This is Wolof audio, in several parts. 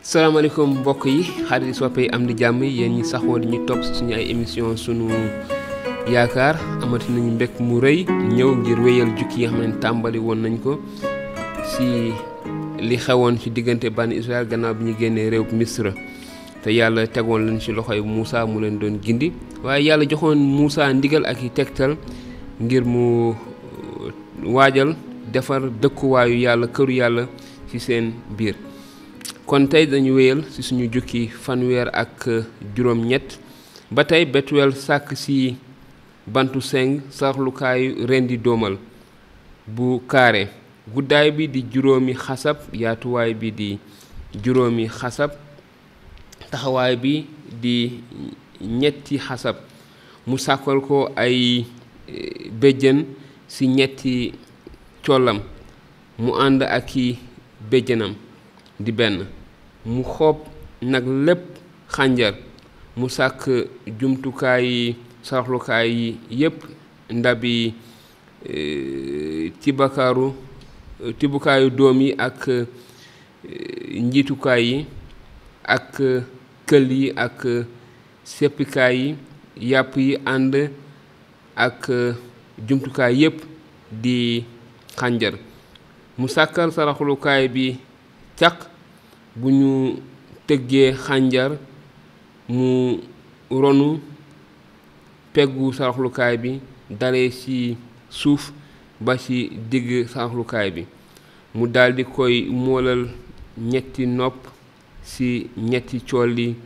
salaamaaleykum mbokk yi xarit soppe yi am di jàmm yéen ñi saxoo di ñu topp si suñu ay émission sunu yaakaar amati nañu mbekk mu rëy ñëw ngir wéyal jukki yi nga xam ne tàmbali woon nañ ko si li xewoon ci diggante bànni Israël gannaaw bi ñu génnee réew Misra te yàlla tegoon leen ci loxoy Moussa mu leen doon gindi waaye yàlla joxoon Moussa ndigal ak i tegtal ngir mu waajal defar dëkkuwaayu yàlla këru yàlla ci seen biir kon tey dañu wéyal ci suñu jukki fanweer ak juróom-ñett ba tey Betuwel sàkk ci bantu seng sarlukaayu rendi doomal bu kaare guddaay bi di juróomi xasab yaatuwaay bi di juróomi xasab taxawaay bi di ñetti xasab mu sàkkal ko ay béjjën ci ñetti collam mu ànd ak i béjjënam di benn mu xoob nag lépp xànjar mu sàkk jumtukaay yi saraxlukaay yi yépp ndabi tibakaaru tibukaayu doom yi ak njiitukaay yi ak kël yi ak seppikaay yi yàpp yi ànd ak jumtukaay yépp di xànjar mu sàkkal saraxlukaay bi caq bu ñu tëggee xànjar mu ronu peggu saraxlukaay bi dalee ci suuf ba ci digg saraxlukaay bi mu daldi koy moolal ñetti nopp ci ñetti colli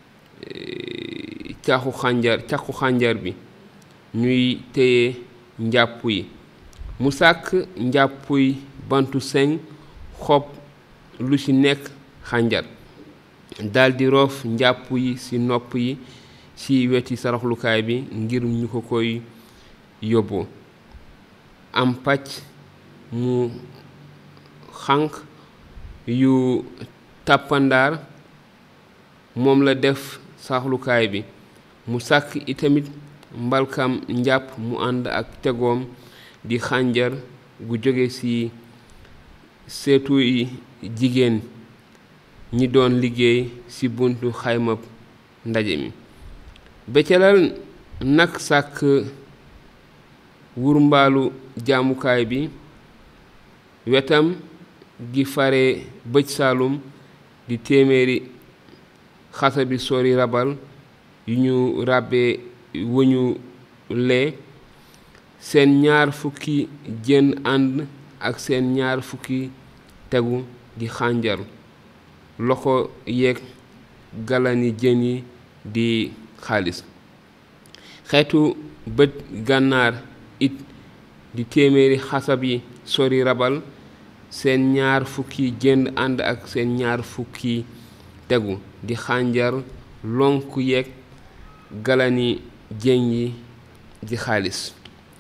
caxu xànjar caqu xànjar bi ñuy téye njàpp yi mu sàkk njàppuy bantu seng xob lu ci nekk xànjar daldi roof njàpp yi ci nopp yi ci weti saraxlukaay bi ngir ñu ko koy yóbboo am pàcc mu xànq yu tàppandaar moom la def saraxlukaay bi mu sàkk itamit mbalkam njàpp mu ànd ak tegoom di xànjar gu jóge ci seetu yi jigéen ñi doon liggéey ci buntu xaymab ndaje mi becalal nag sàkk wurmbaalu jaamukaay bi wetam gi fare bëj saalum di téeméeri xasa bi sori rabal yu ñu ràbbee wëñu lee seen ñaar fukki jën ànd ak seen ñaar fukki tegu di xànjar loxo yeeg galani jën yi di xaalis xeetu bët gànnaar it di téeméeri xasab yi sori rabal seen ñaar fukki jën ànd ak seen ñaar fukki tegu di xànjar lonk yeeg galani jën yi di xaalis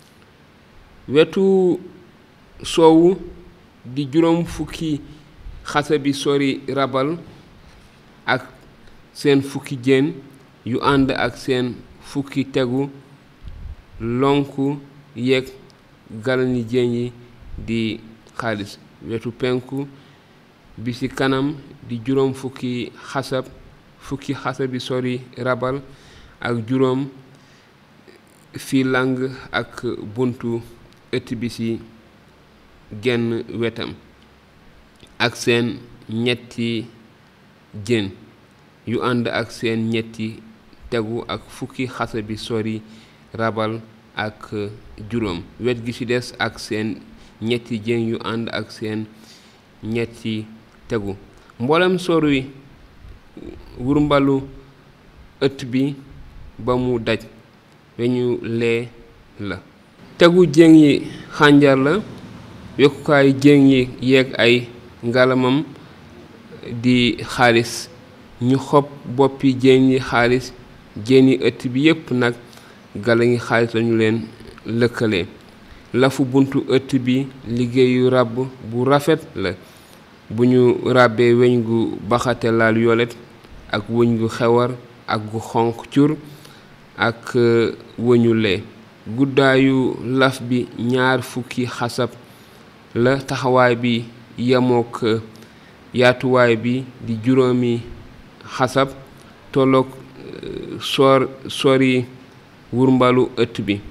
wetu soowu di juróom fukki xasa bi sori rabal ak seen fukki jën yu ànd ak seen fukki tegu lonku yeeg galani jën yi di xaalis wetu penku bi ci kanam di juróom fukki xasab fukki xasa bi sori rabal ak juróom fi lang ak buntu ëtt bi ci genn wetam ak seen ñetti jën yu ànd ak seen ñetti tegu ak fukki xasa bi sori rabal ak juróom wet gi ci des ak seen ñetti jën yu ànd ak seen ñetti tegu mboolem sori wurmbalu ëtt bi ba mu daj weñu lee la tegu jën yi xànjar la yokkukaay jën yi yeeg ay ngalamam di xaalis ñu xob boppi jën yi xaalis jën yi ëtt bi yépp nag gala ngi xaalis lañu leen lëkkale lafu buntu ëtt bi liggéeyu ràbb bu rafet la bu ñu ràbbee weñ gu baxate laal yolet ak wëñ gu xewar ak gu xonq cur ak wëñu lee guddaayu laf bi ñaar fukki xasab la taxawaay bi yemook yaatuwaay bi di juróomi xasab tolloog soor sori wurmbalu ëtt bi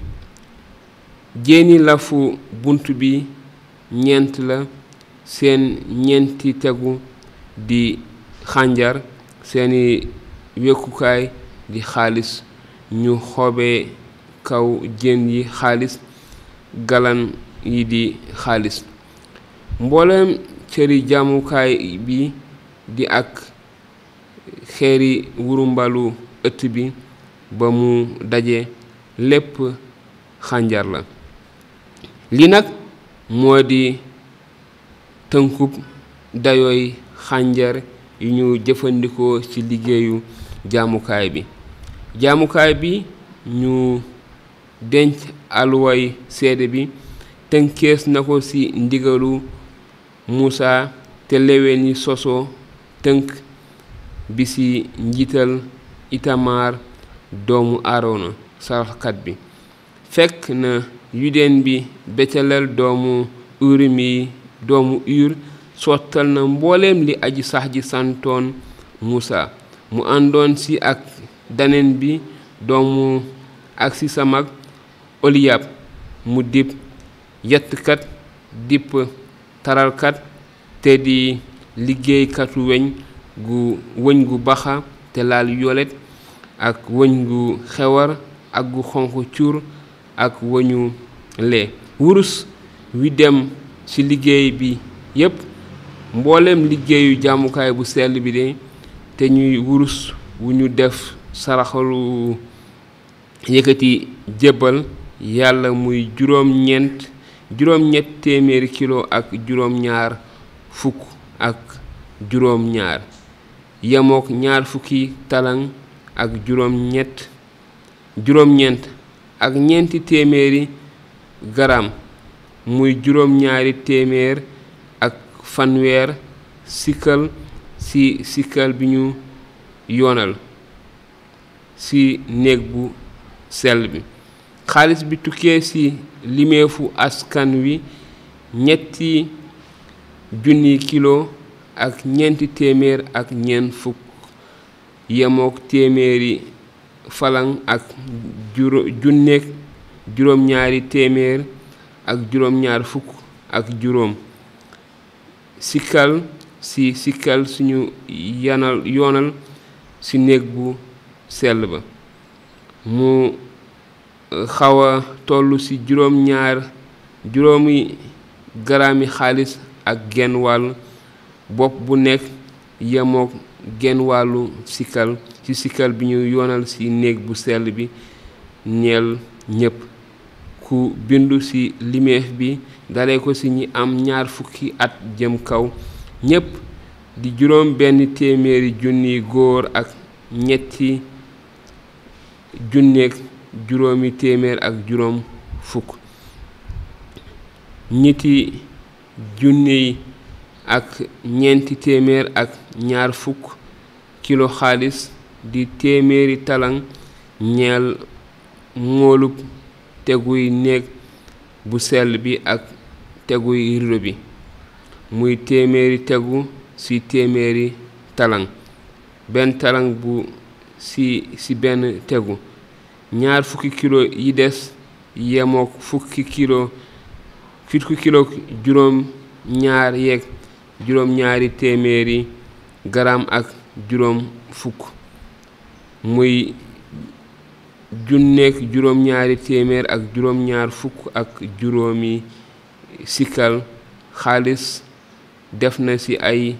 jéeni lafu bunt bi ñeent la seen ñeenti tegu di xànjar seeni wekkukaay di xaalis ñu xoobee kaw jën yi xaalis galan yi di xaalis mboolem cëri jaamukaay bi di ak xeeri wurumbalu ëtt bi ba mu daje lépp xànjar la li nag moo di tënkub dayooy xànjar yu ñu jëfandikoo ci liggéeyu jaamukaay bi jaamukaay bi ñu denc aluway seede bi tënkees na ko ci ndigalu Muusa te leween yi sosoo tënk bi ci njiital Itamar doomu Aarona saraxkat bi fekk na yudeen bi Becelel doomu Urim yi doomu Ur sottal na mbooleem li aji sax ji santoon Muusa mu àndoon ci ak daneen bi doomu ak ci sa mag Oliyab mu dib yettkat dipp taralkat te di liggéeykatu weñ gu wëñ gu baxa te laal yolet ak wëñ gu xewar ak gu xonq cuur ak wëñu lee wurus wi dem ci liggéey bi yépp mboolem liggéeyu jaamukaay bu sell bi de te ñuy wurus wu ñu def saraxalu yëkkati jébbal yàlla muy juróom-ñeent juróom-ñett téeméeri kilo ak juróom-ñaar fukk ak juróom-ñaar yemook ñaar fukki talang ak juróom-ñett juróom-ñeent ak ñeenti téeméeri garam muy juróom-ñaari téeméer ak fanweer sikkal ci sikkal bi ñu yoonal ci néeg bu sell bi xaalis bi tukkee ci limeefu askan wi ñetti junni kilo ak ñeenti téeméer ak ñeent fukk yemook téeméeri falang ak juró junneeg juróom-ñaari téeméer ak juróom-ñaar fukk ak juróom sikkal ci sikkal suñu yanal yoonal ci néeg bu sell ba mu xaw a toll ci juróom-ñaar juróomi garaami xaalis ak genn wàll bopp bu nekk yemook genn wàllu sikkal ci sikkal bi ñu yoonal ci néeg bu sell bi ñeel ñépp ku bindu ci limeef bi dale ko ci ñi am ñaar fukki at jëm kaw ñépp di juróom benn téeméeri junni góor ak ñetti junneeg juróomi téeméer ak juróom fukk ñetti junni ak ñeenti téeméer ak ñaar fukk kilo xaalis di téeméeri talang ñeel moolub teguy néeg bu sell bi ak teguy rido bi muy téeméeri tegu ci téeméeri talang benn talang bu ci ci benn tegu ñaar fukki kilo yi des yemook fukki kilo fukki kilo juróom ñaar yeeg juróom ñaari téeméeri garam ak juróom fukk muy junneeg juróom ñaari téeméer ak juróom ñaar fukk ak juróomi sikkal xaalis def na ci ay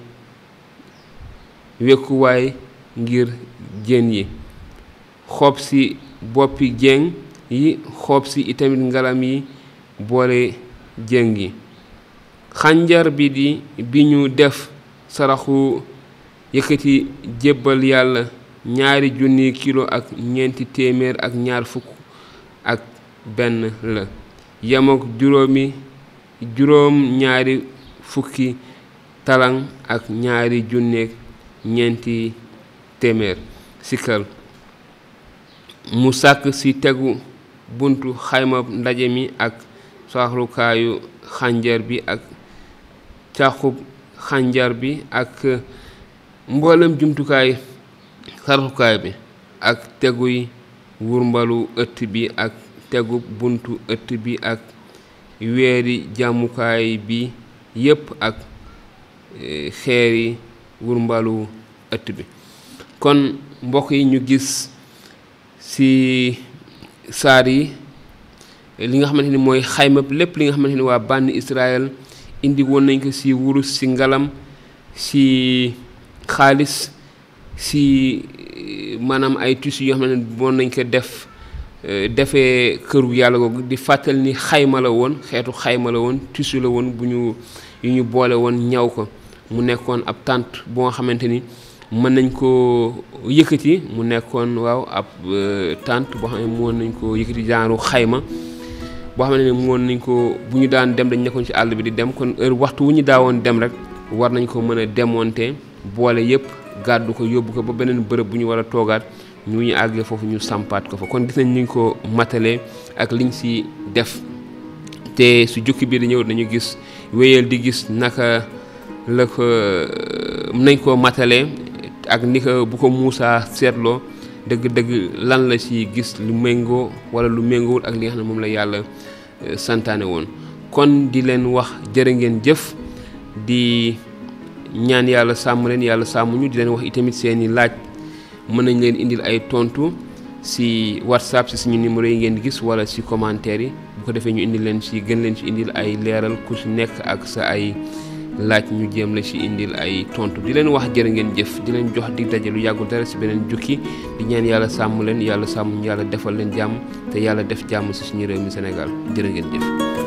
wekkuwaay ngir jën yi xob ci boppi jeng yi xob ci itamit ngalam yi boole jeng yi xànjar bi di bi ñu def saraxu yëkkati jébbal yàlla ñaari junni kilo ak ñeenti téeméer ak ñaar fukk ak benn la yemook juróomi juróom ñaari fukki talang ak ñaari junneeg ñeenti téeméer sikkal mu sàkk ci tegu buntu xayma ndaje mi ak saaxlukaayu xànjar bi ak càqub xànjar bi ak mboolem jumtukaay saraxukaay bi ak teguy wurmbalu ëtt bi ak tegu buntu ëtt bi ak weeri jàmmukaay bi yépp ak xeeri wurmbalu ëtt bi kon mbokk yi ñu gis ci saar yi li nga xamante ni mooy xayma lépp li nga xamante ni waa bànni Israël indi woon nañ ko ci wurus ci ngalam ci xaalis ci maanaam ay tissus yoo xam ne moon nañ ko def defee këru yàlla googu di fàttal ni xayma la woon xeetu xayma la woon tissu la woon bu ñu yu ñu boole woon ñaw ko mu nekkoon ab tànt boo nga xamante ni mën nañ ko yëkkati mu nekkoon waaw ab tànt boo xam ne moon nañ ko yëkkati genre xayma boo xam ne moon nañ ko bu ñu daan dem dañ nekkoon ci àll bi di dem kon heure waxtu wu ñu daawoon dem rek war nañ ko mën a démonter boole yëpp gàddu ko yóbbu ko ba beneen bërëb bu ñu war a toogaat ñu ñu àggee foofu ñu sampaat ko fa kon gis nañ ñu ko matalee ak liñ ci def te su jukki bi di ñëw dañu gis wéyal di gis naka la ko nañ ko matalee ak ni ko bu ko Muusaa seetloo dëgg-dëgg lan la ci gis lu méngoo walla lu méngoowul ak li nga xam ne moom la yàlla santaane woon kon di leen wax jërë ngeen jëf di ñaan yàlla sàmm leen yàlla sàmm ñu di leen wax itamit seeni laaj mën nañ leen indil ay tontu ci whatsapp ci suñu numéro yi ngeen di gis walla ci commentaire yi bu ko defee ñu indil leen ci gën leen ci indil ay leeral ku ci nekk ak sa ay laaj ñu jéem la ci indil ay tontu di leen wax jërë ngeen jëf di leen jox di daje lu yàggul dara ci beneen jukki di ñaan yàlla sàmm leen yàlla sàmm ñu yàlla defal leen jàmm te yàlla def jàmm ci suñu réew mi Sénégal jërë ngeen jëf